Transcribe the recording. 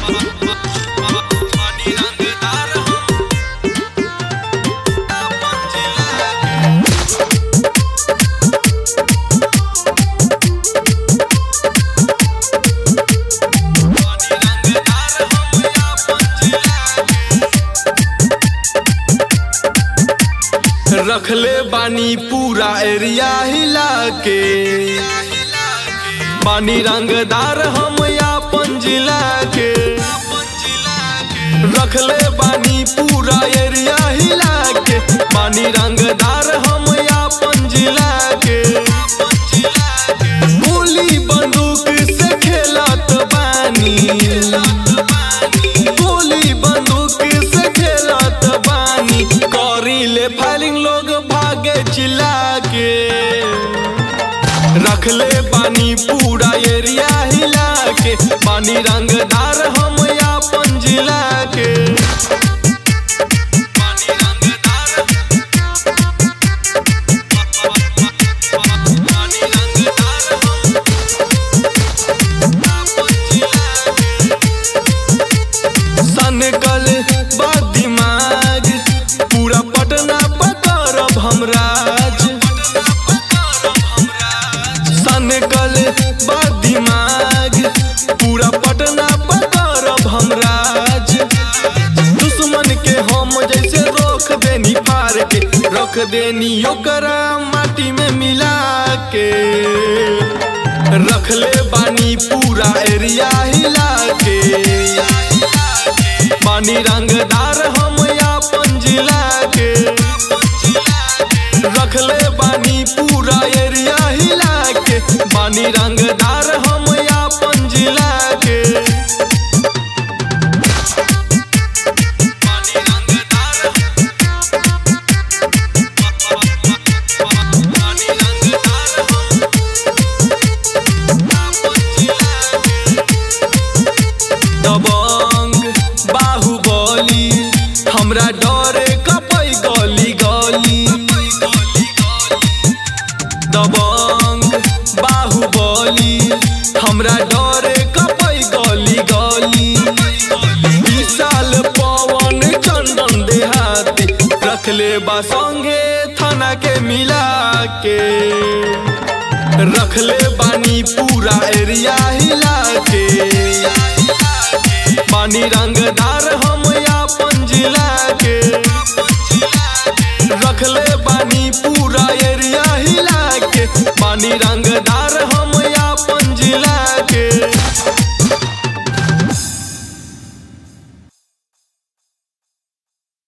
रखले बानी पूरा एरिया हिला के बानी रंगदार हम अपन जिला के रखले बानी पूरा एरिया हिला के बानी रंगदार हम अपन जिला के गोली बंदूक से खेलत बानी गोली बंदूक से खेलत बानी करी ले फायरिंग लोग भागे चिल्ला के रखले बानी पूरा एरिया हिला के बानी रंगदार हम अपन जिला के बानी रंगदार बानी रंगदार हम अपन जिला के सनकल बा दिमाग पूरा पटना पकड़ब हम राज सनकल बा दिमाग पूरा पटना पकड़ब हम राज दुश्मन के हम जैसे रोक देनी पार के रख देनी ओकरा माटी में मिला के रखले बानी पूरा एरिया हिला के बानी रंगदार हम अपन जिला के रखले बानी पूरा एरिया हिला के बानी रंगदार हम अपन जिला के बानी रंगदार बानी रंगदार हम अपन जिला के दबंग बाहुबली हमरा डरे कपै गली गली दबंग बाहुबली हमरा डरे कपै गली गली विशाल पवन चंदन देहाती रखले बा संगे थाना के मिला के रखले बानी पूरा एरिया हिला के बानी रंगदार हम अपन जिला के रखले बानी पूरा एरिया हिला के बानी रंगदार हम